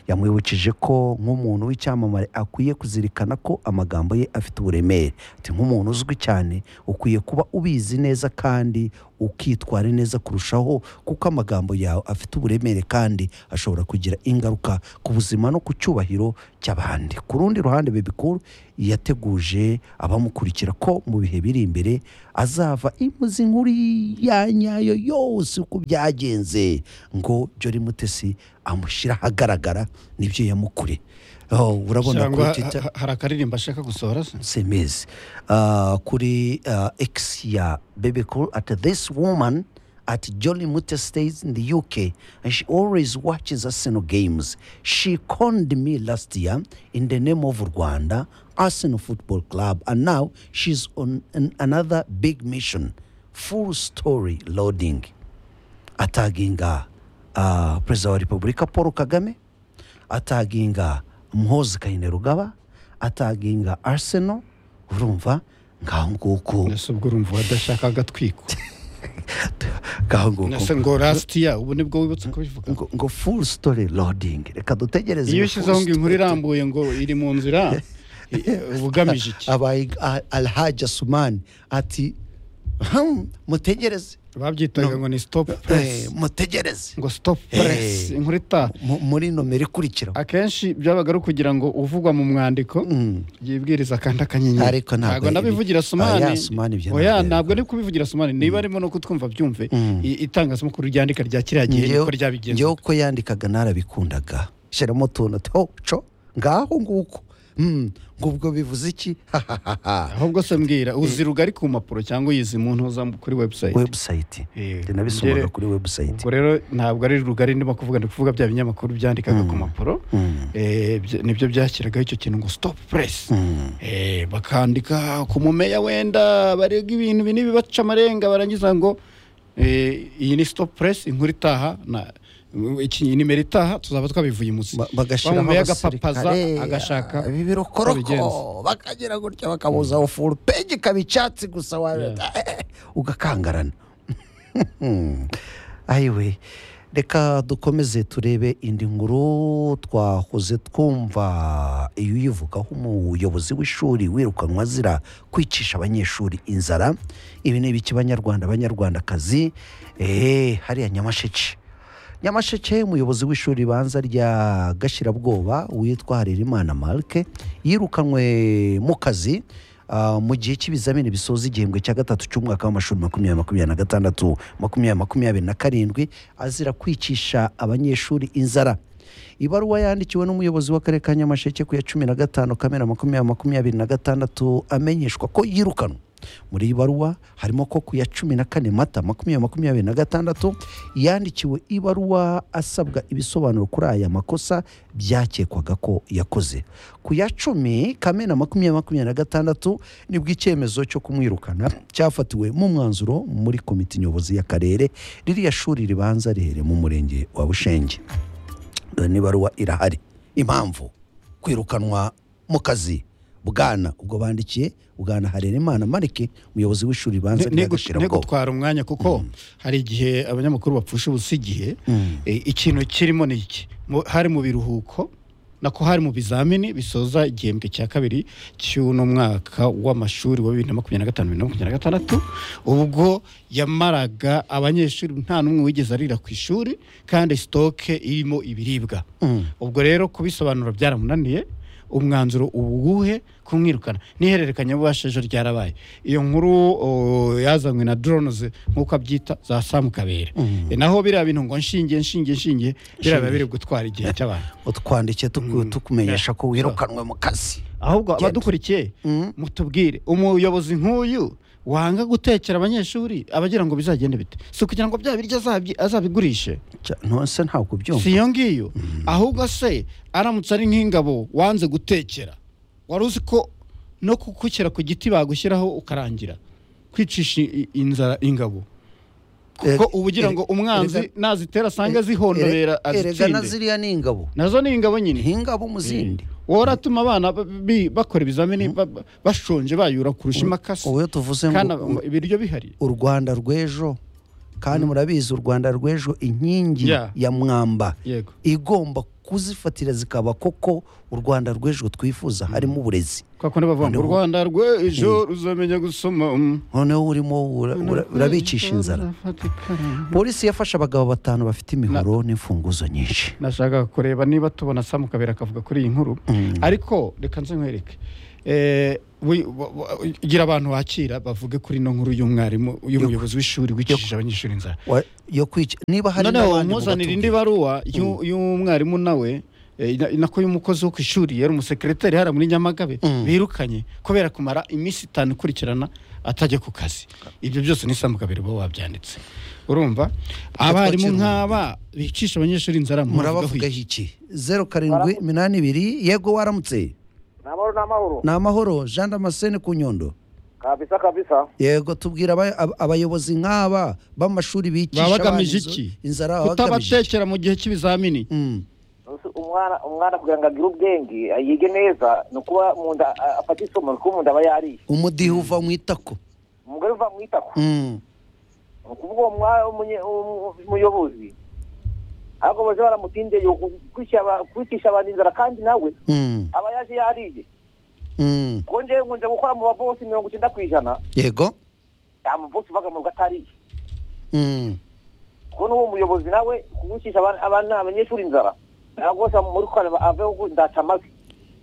Speaker 1: yamwibukije ko nk'umuntu w'icyamamare akwiye kuzirikana ko amagambo ye afite uburemere ati nk'umuntu uzwi cyane ukwiye kuba ubizi neza kandi ukitwara neza kurushaho kuko amagambo yawe afite uburemere kandi ashobora kugira ingaruka ku buzima no ku cyubahiro cy'abandi ku rundi ruhande bebikuru yateguje abamukurikira ko mu bihe biri imbere azava imuzi nkuru ya nyayo yose uko byagenze ngo jori mutesi amushyira ahagaragara nibyo yamukure Oh, urabona
Speaker 2: cyangwa
Speaker 1: kuri Twitter-
Speaker 2: ha- hari akaririmbo ashaka gusohora se
Speaker 1: semezi kuri ah, x ya baby cool at this woman at jolly mutter stays in the uk and she always watches arsenal games she conned me last year in the name of rwanda arsenal football club and now she's on an, another big mission full story loading ataginga ah, perezida wa repubulika paul kagame ataginga muhozi kayine rugaba ataginga arsenal urumva ngaho nguko
Speaker 2: ese ubwo urumva wadashaka agatwiko
Speaker 1: ngaho nguko
Speaker 2: ese ngo rasitiya ubu nibwo wibutse kubivuga
Speaker 1: ngo, ngo full story loading reka dutegereze
Speaker 2: iyo
Speaker 1: ngo
Speaker 2: ushyizeho
Speaker 1: full
Speaker 2: ngo inkuru
Speaker 1: story-
Speaker 2: irambuye ngo iri mu nzira i- uba ugamije iki
Speaker 1: abaye ah, alhaji asumani ati "Hmm, mutegereze
Speaker 2: babyitaga ngo ni stop
Speaker 1: Eh,
Speaker 2: press
Speaker 1: mutegereze
Speaker 2: ngo stop press
Speaker 1: Eh.
Speaker 2: inkuru itaha
Speaker 1: Mu- muri nomero ikurikira
Speaker 2: akenshi byabaga ari ukugira ngo uvugwa mu mwandiko yibwiriza kandi akanyenyeri
Speaker 1: Ariko ntabwo ibi-
Speaker 2: nabivugira
Speaker 1: oya,
Speaker 2: somani
Speaker 1: Asumani ibyo
Speaker 2: oya
Speaker 1: ntabwo
Speaker 2: ntabwo ari kubivugira somani niba arimo no kutwumva byumve i- itangazamakuru ryandika rya kiriya gihe
Speaker 1: Njyewe-
Speaker 2: niko ryabigenza
Speaker 1: njyewe uko yandikaga narabikundaga shyiramo utuntu ati "Oh, co ngaho nguko Hmm, ngo ubwo bivuze iki hahahaha
Speaker 2: ahubwo se mbwira uzi rugari ku mpapuro cyangwa uyizi mu ntuza kuri website
Speaker 1: webusayiti
Speaker 2: Eh,
Speaker 1: nabisomaga
Speaker 2: njyewe-
Speaker 1: kuri webusayiti
Speaker 2: ubwo rero ntabwo ari rugari ndimo kuvuga ndi kuvuga bya binyamakuru byandikaga ku mpapuro Eh, byo- nibyo byashyiragaho icyo kintu ngo stop press Eh, bakandika ku mumeya wenda barega ibintu binini bibaca amarenga barangiza ngo eh, iyi ni stop press inkuru itaha na iki- iyi nimero itaha tuzaba twabivuye munsi
Speaker 1: Ba- bagashyiraho
Speaker 2: agapapaza
Speaker 1: abasirikare
Speaker 2: agashaka
Speaker 1: ibi
Speaker 2: abigenza.
Speaker 1: birokoroko bakagira gutya bakabuzaho furu peji ikaba icyatsi gusa wa- ugakangarana ayiwe reka dukomeze turebe indi nkuru twahoze twumva iyo uyivugaho umuyobozi w'ishuri wirukanwa azira kwicisha abanyeshuri inzara ibi ni ibiki banyarwanda banyarwandakazi eee hariya nyamasheke nyamasheke umuyobozi w'ishuri ribanza rya gashyirabwoba witwa harerimana marike yirukanwe mu kazi ah, mu gihe cy'ibizamini bisoza igihembwe cya gatatu cy'umwaka w'amashuri makumyabiri makumyabiri na gatandatu makumyabiri makumyabiri na karindwi azira kwicisha abanyeshuri inzara ibaruwa yandikiwe n'umuyobozi w'akarere ka nyamasheke ku ya cumi na gatanu kamena makumyabiri makumyabiri na gatandatu amenyeshwa ko yirukanwe muri iyi baruwa harimo ko ku ya cumi na kane mata makumyabiri makumyabiri na gatandatu yandikiwe ibaruwa asabwa ibisobanuro kuri aya makosa byakekwaga ko yakoze ku ya cumi kamena makumyabiri makumyabiri na gatandatu nibwo icyemezo cyo kumwirukana cyafatiwe mu mwanzuro muri komite nyobozi y'akarere ririya shuri ribanza rihereye mu murenge wa bushenge dore n'ibaruwa irahari impamvu kwirukanwa mu kazi bwana ubwo bandikiye bwana harerimana marike umuyobozi w'ishuri ribanza
Speaker 2: Ni- ni gu- ni
Speaker 1: ry'agashyirabwoba
Speaker 2: gutwara umwanya kuko hari igihe abanyamakuru bapfusha ubusa igihe Eh, ikintu kirimo ni iki Mu- hari mu biruhuko nako hari mu bizamini bisoza igihembwe cya kabiri cy'uno mwaka w'amashuri wa bibiri na makumyabiri na gatanu bibiri na makumyabiri na gatandatu ubwo yamaraga abanyeshuri nta n'umwe wigeze arira ku ishuri kandi sitoke irimo ibiribwa ubwo rero kubisobanura byaramunaniye umwanzuro uwuhe kumwirukana n'ihererekanyabubasha ejo ryarabaye iyo nkuru o, yazanywe na drones nk'uko abyita za samu kabera E, naho biriya bintu ngo nshingiye nshingiye nshingiye biriya biri gutwara igihe cy'abantu
Speaker 1: utwandike tuku- tukumenyesha ko wirukanwe mu kazi
Speaker 2: ahubwo abadukurikiye mutubwire umuyobozi nk'uyu wanga gutekera abanyeshuri abagira ngo bizagende bite si ukugira ngo bya biryo azabyi- azabigurishe
Speaker 1: Cya- nonse ntabwo
Speaker 2: si
Speaker 1: ubyumva
Speaker 2: iyo ngiyo ahubwo se aramutse ari nk'ingabo wanze gutekera wari uzi ko no kukukira ku giti bagushyiraho ukarangira kwicisha i- inzara ingabo
Speaker 1: Eh,
Speaker 2: kuko uba ugira
Speaker 1: eh,
Speaker 2: ngo umwanzi
Speaker 1: erega-
Speaker 2: nazitera asange zihondobera
Speaker 1: Ere- erega na
Speaker 2: azitsinde
Speaker 1: ziriya ni ingabo
Speaker 2: nazo ni ingabo nyine
Speaker 1: nk'ingabo mu zindi
Speaker 2: wowe uratuma abana ba- bi- bakora ibizamini ba- ba- bashonje bayura kurusha imakasi
Speaker 1: ubu iyo tuvuze
Speaker 2: kandi
Speaker 1: ngo
Speaker 2: aba- ibiryo bihari
Speaker 1: u rwanda rw'ejo kandi murabizi u rwanda rw'ejo inkingi
Speaker 2: Yeah.
Speaker 1: ya mwamba
Speaker 2: yego
Speaker 1: igomba kuzifatira zikaba koko u rwanda rw'ejo twifuza harimo uburezi
Speaker 2: kwa kundi bavuga ngo u
Speaker 1: Noneho-
Speaker 2: rwanda rw'ejo ruzamenya gusoma mm.
Speaker 1: noneho urimo ura- ura- urabicisha inzara polisi yafashe abagabo batanu bafite imihoro n'imfunguzo nyinshi
Speaker 2: nashaka kureba niba tubona samu kabera akavuga kuri iyi nkuru ariko reka nze nkwereke Eh, wi- wa- wa- gira abantu wakira bavuge kuri ino nkuru y'umwarimu y'umuyobozi w'ishuri wicishije abanyeshuri inzara
Speaker 1: Wa- yo kwica niba hari
Speaker 2: noneho
Speaker 1: n'abandi
Speaker 2: muzanira indi
Speaker 1: mubatubwira.
Speaker 2: baruwa y'u- y'umwarimu nawe eh, ina- nako y'umukozi wo ku ishuri yari umusekereteri hariya muri nyamagabe birukanye kubera kumara iminsi itanu ikurikirana atajya ku kazi ibyo byose ni samu kabiri bo wabyanditse urumva abarimu
Speaker 1: twakira
Speaker 2: nk'aba bicisha abanyeshuri inzara mubavugaho
Speaker 1: murabavugaho iki zeru karindwi iminani ibiri yego waramutse
Speaker 9: Ni amahoro ni amahoro.
Speaker 1: ni amahoro jean damascene ku nyondo
Speaker 9: Kabisa kabisa.
Speaker 1: yego tubwira aba- ab- abayobozi nk'aba b'amashuri bigisha
Speaker 2: baba
Speaker 1: abana
Speaker 2: bagamije
Speaker 1: inzo-
Speaker 2: iki
Speaker 1: inzara baba bagamije iki?
Speaker 2: kutabatekera mu gihe cy'ibizamini
Speaker 1: Mm.
Speaker 9: Uzi, Umwana umwana kugira ngo agire ubwenge yige neza ni ukuba mu nda a- afata isomo ni ukuba mu nda aba yariye.
Speaker 1: umudiho uva mu itako
Speaker 9: Umugore uva mu itako.
Speaker 1: Mm.
Speaker 9: Ni ukuvuga uwo mwa- umunye- umu- umuyobozi ahubwo baje baramutindeye ukwicisha aba- kwicisha abantu inzara kandi nawe
Speaker 1: Mm.
Speaker 9: aba yaje yariye.
Speaker 1: Mm.
Speaker 9: Kuko njyewe nkunze gukora mu babosi mirongo icyenda ku ijana
Speaker 1: yego
Speaker 9: nta mubosi uvaga mu rugo atariye.
Speaker 1: Mm.
Speaker 9: kuko n'uwo muyobozi nawe kugucisha abana abana- abanyeshuri inzara ntabwo rwose muri kora aveho ubu ndaca amavi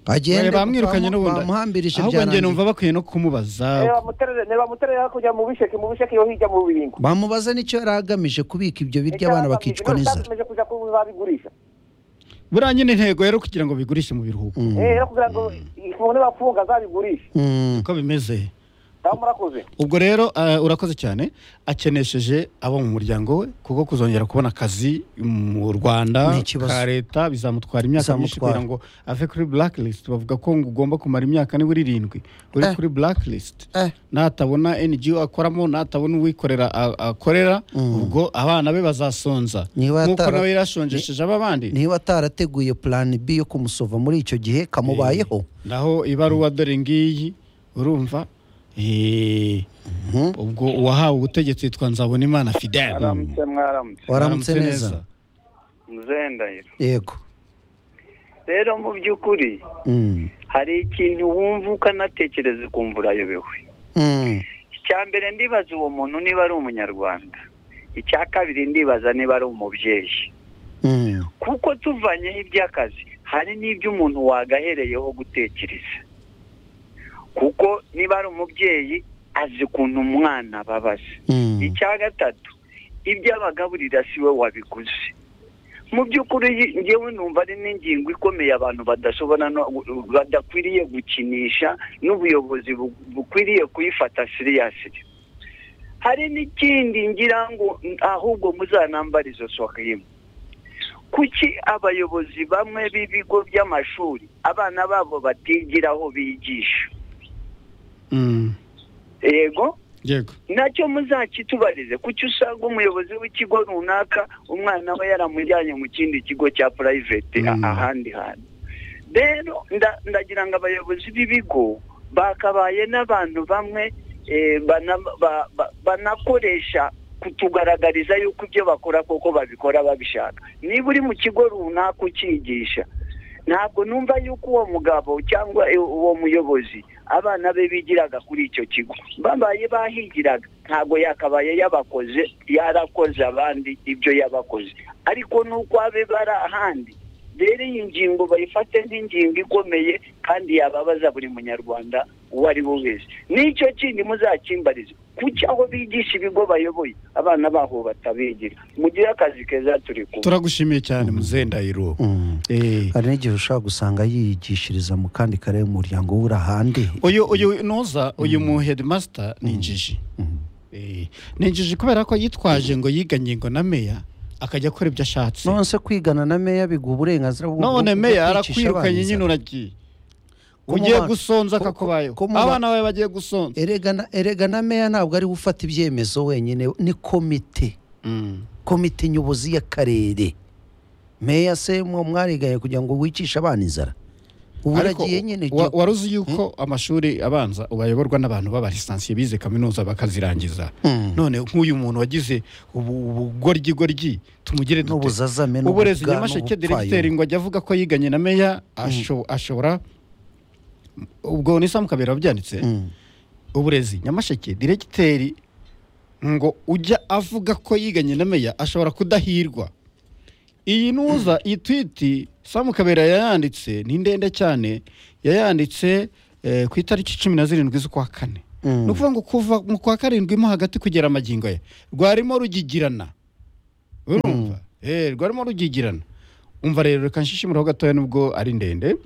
Speaker 1: agende
Speaker 2: bamwirukanye
Speaker 1: bamu-
Speaker 2: n'ubundi
Speaker 1: bamuhambirije
Speaker 2: ahubwo njye
Speaker 1: byarangiye.
Speaker 2: numva bakwiye no kumubaza
Speaker 9: nebamuterere hakurya mu bisheke mu bisheke yo hirya mu bibingo
Speaker 1: bamubaze n'icyo yari agamije kubika ibyo biryo abana bakicwa n'inzara
Speaker 9: ntabwo kuja kubigurisha
Speaker 2: buriya nyine intego rero kugira ngo bigurishe mu biruhuko
Speaker 9: eh rero kugira ngo ifungu nibafunga azabigurishe
Speaker 1: Mm.
Speaker 2: uko bimeze
Speaker 9: cyangwa murakoze
Speaker 2: ubwo rero eh, urakoze cyane akenesheje abo mu muryango we kuko kuzongera kubona akazi mu
Speaker 1: Ni
Speaker 2: rwanda
Speaker 1: ikibazo.
Speaker 2: ka leta bizamutwara imyaka myinshi
Speaker 1: Bizamutwara.
Speaker 2: kugira ngo ave kuri blacklist bavuga ko ngo ugomba kumara imyaka nibura irindwi uri
Speaker 1: Eh.
Speaker 2: kuri blacklist
Speaker 1: Eh.
Speaker 2: natabona ngo akoramo natabona uwikorera a- akorera ubwo abana be bazasonza
Speaker 1: Niba
Speaker 2: nk'uko
Speaker 1: atara-
Speaker 2: nawe yarashonjesheje ab'abandi
Speaker 1: niba atarateguye plan b yo kumusova muri icyo gihe kamubayeho
Speaker 2: naho ibaruwa dore ngiyi urumva eh, ubwo uwahawe ubutegetsi yitwa nzabonimana fidele
Speaker 10: mwaramutse mwaramutse
Speaker 1: waramutse neza
Speaker 10: muzendayiro
Speaker 1: yego
Speaker 10: rero mu by'ukuri
Speaker 1: Mm.
Speaker 10: hari ikintu wumva ukanatekereza ukumva urayobewe
Speaker 1: Mm.
Speaker 10: icya mbere ndibaza uwo muntu niba ari umunyarwanda icya kabiri ndibaza niba ari umubyeyi
Speaker 1: Mm.
Speaker 10: kuko tuvanyeho iby'akazi hari n'ibyo umuntu wagahereyeho gutekereza kuko niba ari umubyeyi azi ukuntu umwana ababaza
Speaker 1: Mm.
Speaker 10: icya gatatu ibyo abagaburira si we wabiguze mu by'ukuri yi- ngewe numva ari n'ingingo ikomeye abantu badashobora no badakwiriye gukinisha n'ubuyobozi bu- bukwiriye kuyifata siriyasiri hari n'ikindi ngira ngo n- ahubwo muzanambara izo sohemu kuki abayobozi bamwe b'ibigo by'amashuri abana babo batigira aho bigisha
Speaker 2: Mm,
Speaker 10: yego
Speaker 2: yego
Speaker 10: nacyo muzakitubarize kuki usanga umuyobozi w'ikigo runaka umwana we yaramujyanye mu kindi kigo cya purayiveti ahandi hantu rero nda- ndagira ngo abayobozi b'ibigo bakabaye n'abantu bamwe eh, bana- ba- ba- banakoresha kutugaragariza yuko ibyo bakora koko babikora babishaka niba uri mu kigo runaka ukigisha ntabwo numva yuko uwo mugabo cyangwa eh, uwo muyobozi abana be bigiraga kuri icyo kigo babaye bahigiraga ntabwo yakabaye yabakoze yarakoze abandi ibyo yabakoze ariko n'uko abe bari ahandi rero iyi ngingo bayifate nk'ingingo ikomeye kandi yababaza buri munyarwanda uwo ari we wese n'icyo kindi muzakimbarize kuki aho bigisha ibigo bayoboye abana baho batabigira mugire akazi keza turi kumwe
Speaker 2: turagushimiye cyane muzendayiro
Speaker 1: Mm.
Speaker 2: Eh,
Speaker 1: hari n'igihe ushobora gusanga yigishiriza mu kandi kare umuryango w'uri ahandi
Speaker 2: uyu uyu noza uyu mu headmaster ni injiji Eh, ni injiji kubera ko yitwaje ngo yiganye ngo na meya akajya akora ibyo ashatse
Speaker 1: nonese kwigana na meya biguha uburenganzira bwo bwo-
Speaker 2: none
Speaker 1: bwo kwicisha
Speaker 2: meya arakwirukanye
Speaker 1: abana
Speaker 2: nyine
Speaker 1: inzara.
Speaker 2: uragiye
Speaker 1: Ko mu
Speaker 2: ugiye
Speaker 1: bana-
Speaker 2: gusonza
Speaker 1: ko-
Speaker 2: akakubayeho
Speaker 1: ko mu ba-
Speaker 2: abana bawe bagiye gusonza
Speaker 1: erega na- erega na meya ntabwo ari we ufata ibyemezo wenyine ni komite komite nyobozi y'akarere meya se mwo mwariganye kugira ngo wicishe abana inzara ubu
Speaker 2: Ariko
Speaker 1: uragiye nyine
Speaker 2: wa-
Speaker 1: jya-
Speaker 2: waruzi yuko amashuri abanza bayoborwa n'abantu b'abalisansiye bize kaminuza bakazirangiza
Speaker 1: Mm.
Speaker 2: none nk'uyu muntu wagize ubu- ubugoryi-goryi tumugire dute?
Speaker 1: n'ubuzazame
Speaker 2: uburezi
Speaker 1: n'ubupfura
Speaker 2: nyamasheke
Speaker 1: n'ubupfayongo.
Speaker 2: diregiteri ngo ajya avuga ko yiganye na meya asho- ashobora ubwo ni samukabera wabyanditse
Speaker 1: Mm.
Speaker 2: uburezi nyamasheke diregiteri ngo ujya avuga ko yiganye na meya ashobora kudahirwa iyi nuza iyi twiti samukabera yayanditse ni ndende cyane yayanditse eh, ku itariki cumi na zirindwi z'ukwa kane
Speaker 1: Mm.
Speaker 2: ni ukuvuga ngo kuva mu kwa karindwi mo hagati kugera amagingo ye rwarimo rugigirana urumva Eh, rwarimo rugigirana umva rero reka nshishimuraho gatoya nubwo ari ndende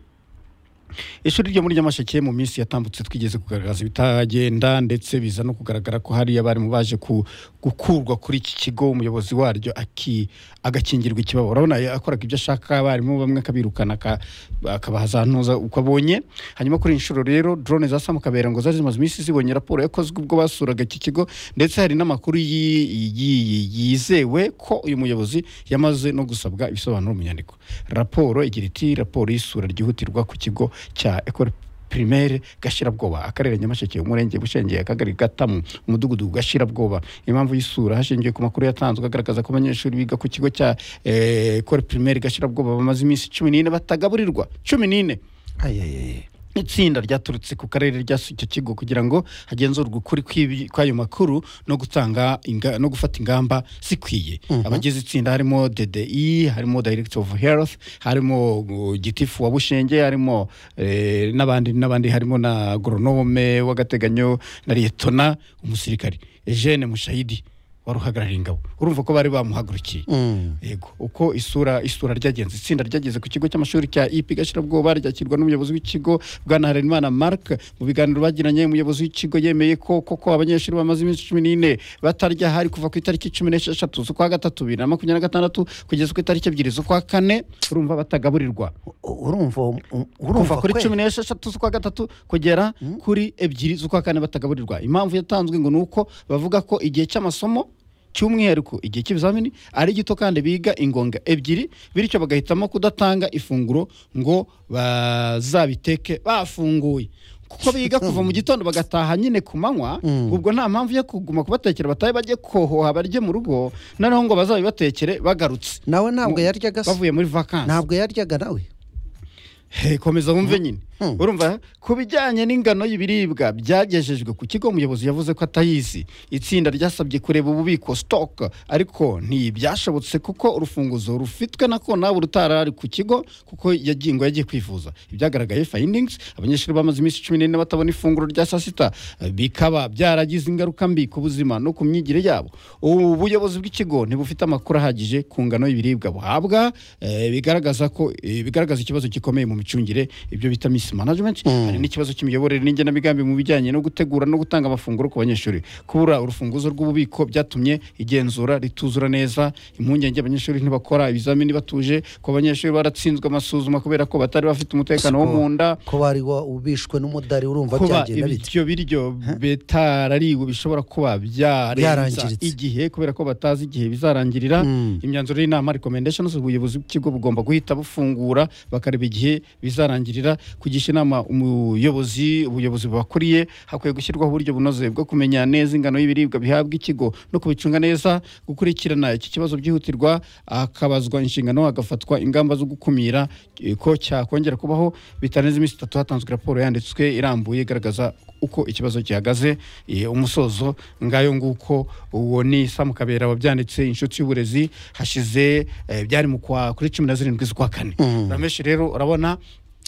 Speaker 2: ishuri ryo muri nyamasheke mu minsi yatambutse twigeze kugaragaza ibitagenda ndetse biza no kugaragara ko hari abarimu baje ku- gukurwa kuri iki kigo umuyobozi waryo aki- agakingirwa ikibaba urabona akoraga ibyo ashaka abarimu bamwe akabirukana aka- akabaha za ntuza uko abonye hanyuma kuri iyi nshuro rero drone za samukabera ngo zari zimaze iminsi zibonye raporo yakozwe ubwo basuraga iki kigo ndetse hari n'amakuru yi- yi- yizewe ko uyu muyobozi yamaze no gusabwa ibisobanuro mu nyandiko raporo igira iti raporo y'isura ryihutirwa ku kigo cya ekore primaire gashirabwoba akarere nyamasheke umurenge bushengeye akagari gatamu umudugudu gashirabwoba impamvu y'isura hashingiwe ku makuru yatanzwe agaragaza ko abanyeshuri biga ku kigo cya eh, ekore primaire gashirabwoba bamaze iminsi cumi n'ine batagaburirwa cumi n'ine
Speaker 1: Ay, ay, ay.
Speaker 2: itsinda ryaturutse ku karere ryasuye icyo kigo kugira ngo hagenzurwe ukuri kw'ibi- kw'ayo makuru no gutanga inga- no gufata ingamba zikwiye abagize itsinda harimo DDI harimo Director of Health harimo uh, gitifu wa Bushenge harimo eh, n'abandi n'abandi harimo na agronome w'agateganyo na Lieutenant umusirikari Eugene Mushahidi wari uhagarariye ingabo urumva ko bari bamuhagurukiye
Speaker 1: Mm.
Speaker 2: yego uko isura isura ryagenze itsinda ryageze ku kigo cy'amashuri cya ipi gashyirabwoba ryakirwa n'umuyobozi w'ikigo bwana harenimana mark mu biganiro bagiranye umuyobozi w'ikigo yemeye ko koko abanyeshuri bamaze iminsi cumi n'ine batarya hari kuva ku itariki cumi n'esheshatu z'ukwa gatatu bibiri na makumyabiri na gatandatu kugeza ku itariki ebyiri z'ukwa kane urumva batagaburirwa
Speaker 1: U- urumva u- urumva
Speaker 2: kuva kuri
Speaker 1: kwe?
Speaker 2: cumi n'esheshatu z'ukwa gatatu kugera kuri ebyiri z'ukwa kane batagaburirwa impamvu yatanzwe ngo ni uko bavuga ko igihe cy'amasomo cy'umwihariko igihe cy'ibizamini ari gito kandi biga ingonga ebyiri bityo bagahitamo kudatanga ifunguro ngo bazabiteke bafunguye kuko biga kuva mu gitondo bagataha nyine ku manywa ubwo nta mpamvu yo kuguma kubatekera batahe bajye kohoha barye mu rugo noneho ngo bazabibatekere bagarutse
Speaker 1: nawe ntabwo yaryaga se
Speaker 2: bavuye muri vakansi
Speaker 1: ntabwo yaryaga nawe
Speaker 2: Hey, komeza wumve nyine urumva ku bijyanye n'ingano y'ibiribwa byagejejwe ku kigo umuyobozi yavuze ko atayizi itsinda ryasabye kureba ububiko stock ariko ntibyashobotse kuko urufunguzo rufitwe na kona urutarari ku kigo kuko yagiye ngo yagiye kwivuza ibyagaragaye findings abanyeshuri bamaze iminsi cumi n'ine batabona ifunguro rya saa sita eh, bikaba byaragize ingaruka mbi ku buzima no ku myigire yabo ubuyobozi bw'ikigo ntibufite amakuru ahagije ku ngano y'ibiribwa buhabwa eh, bigaragaza ko eh, bigaragaza ikibazo gikomeye mu micungire ibyo bita miss management hari n'ikibazo cy'imiyoborere n'igenamigambi mu bijyanye no gutegura no gutanga amafunguro ku banyeshuri kubura urufunguzo rw'ububiko byatumye igenzura rituzura neza impungenge abanyeshuri ntibakora ibizamini batuje ko abanyeshuri baratsinzwe amasuzuma kubera ko batari bafite umutekano wo mu nda
Speaker 1: ko bari wa- ubishwe n'umudari urumva
Speaker 2: kuba
Speaker 1: byagenda bite
Speaker 2: ibyo biryo bitarariwe bishobora kuba byarenza
Speaker 1: Byarangiritse.
Speaker 2: igihe kubera ko batazi igihe bizarangirira
Speaker 1: Mm.
Speaker 2: imyanzuro y'inama recommendations ubuyobozi bw'ikigo bugomba guhita bufungura bakareba igihe bizarangirira kugisha inama umuyobozi ubuyobozi bubakuriye hakwiye gushyirwaho uburyo bunoze bwo kumenya neza ingano y'ibiribwa bihabwa ikigo no kubicunga neza gukurikirana iki kibazo byihutirwa akabazwa inshingano hagafatwa ingamba zo gukumira eh, ko cyakongera kubaho bitarenze iminsi itatu hatanzwe raporo yanditswe irambuye igaragaza uko ikibazo gihagaze eh, umusozo ngayo nguko uwo ni samukabera wabyanditse inshuti y'uburezi hashize eh, byari mu kwa kuri cumi na zirindwi z'ukwa kane rameshi rero urabona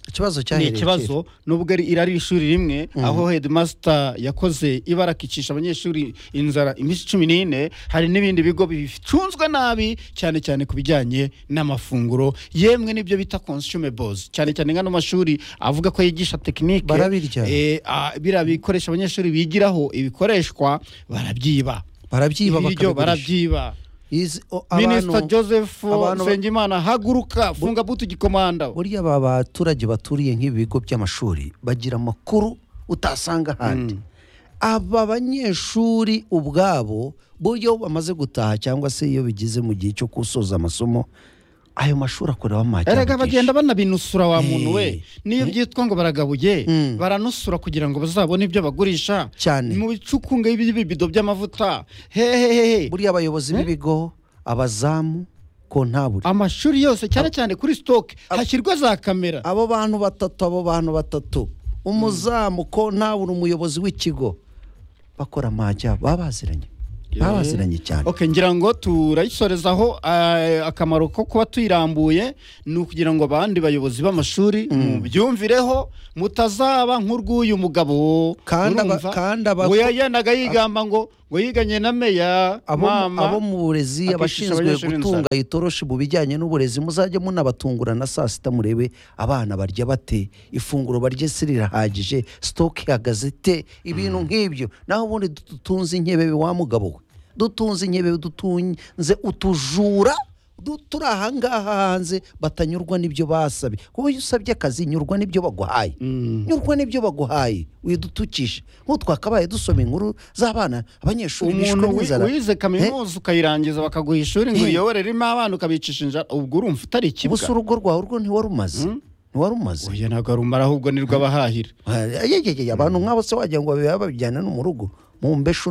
Speaker 1: ikibazo
Speaker 2: ni
Speaker 1: cyahereye kera.
Speaker 2: ikibazo nubwo ari- iri ari ishuri rimwe aho headmaster yakoze ibara akicisha abanyeshuri inzara iminsi cumi n'ine hari n'ibindi bigo bicunzwe nabi cyane cyane ku bijyanye n'amafunguro yemwe n'ibyo bita consumables cyane cyane nk'ano mashuri avuga ko yigisha tekinike
Speaker 1: Barabirya.
Speaker 2: eh, ah, biriya bikoresho abanyeshuri bigiraho ibikoreshwa barabyiba
Speaker 1: barabyiba bakabigurisha
Speaker 2: ibiryo barabyiba
Speaker 1: Izi- o-
Speaker 2: minisita
Speaker 1: abantu-
Speaker 2: joseph
Speaker 1: abantu-
Speaker 2: nsengimana haguruka funga butu gikomanda
Speaker 1: burya aba baturage baturiye nk'ibi bigo by'amashuri bagira amakuru utasanga ahandi aba banyeshuri ubwabo buryo bamaze gutaha cyangwa se iyo bigeze mu gihe cyo gusoza amasomo ayo mashuri akorera
Speaker 2: erega bagenda banabinusura wa muntu we
Speaker 1: Eh.
Speaker 2: niyo byitwa ngo baragabuye baranusura kugira ngo bazabone ibyo bagurisha
Speaker 1: Cyane.
Speaker 2: mu bicukunga by'ibibido by'amavuta hehehehe
Speaker 1: buriya abayobozi b'ibigo abazamu kontabule
Speaker 2: amashuri yose cyane cyane kuri sitoke hashyirwa za kamera
Speaker 1: abo bantu batatu abo bantu batatu umuzamu kontabule umuyobozi w'ikigo bakora amajya baba baziranye baba baziranye cyane
Speaker 2: Ok ngira ngo turayisorezaho eh, akamaro ko kuba tuyirambuye ni ukugira ngo abandi bayobozi b'amashuri mubyumvireho mutazaba nk'urw'uyu mugabo
Speaker 1: Kandi aba-
Speaker 2: Urumva?
Speaker 1: kandi aba-
Speaker 2: ngo yagendaga yigamba ngo ngo yiganye na meya
Speaker 1: abo,
Speaker 2: mama
Speaker 1: abo mu burezi
Speaker 2: akicisha
Speaker 1: abashinzwe
Speaker 2: abanyeshuri
Speaker 1: gutunga itoroshi mu bijyanye n'uburezi muzajye munabatungura na saa sita murebe abana barya bate ifunguro barya se rirahagije sitoke ihagaze te ibintu nk'ibyo naho ubundi dutunze inkebebe wa mugabo we dutunze inkebebe dutunze utujura du- turi ahangaha hanze batanyurwa n'ibyo basabye kuko iyo usabye akazi nyurwa n'ibyo baguhaye nyurwa n'ibyo baguhaye widutukishe nk'ubu twakabaye dusoma inkuru z'abana abanyeshuri bishwe
Speaker 2: umuntu wi-
Speaker 1: n'inzara
Speaker 2: wize kaminuza ukayirangiza bakaguha ishuri ngo
Speaker 1: Eh.
Speaker 2: uyobore ririmo abana ukabicisha inzara ubwo urumva utari ikibwa
Speaker 1: ubusa urugo rwawe urwo ntiwari umaze ntiwari umaze
Speaker 2: oya ntabwo arumara ahubwo nirwo abahahira
Speaker 1: Ah, yegegege abantu nk'abo se wagira ngo babiba babijyana no mu rugo mu mbeshu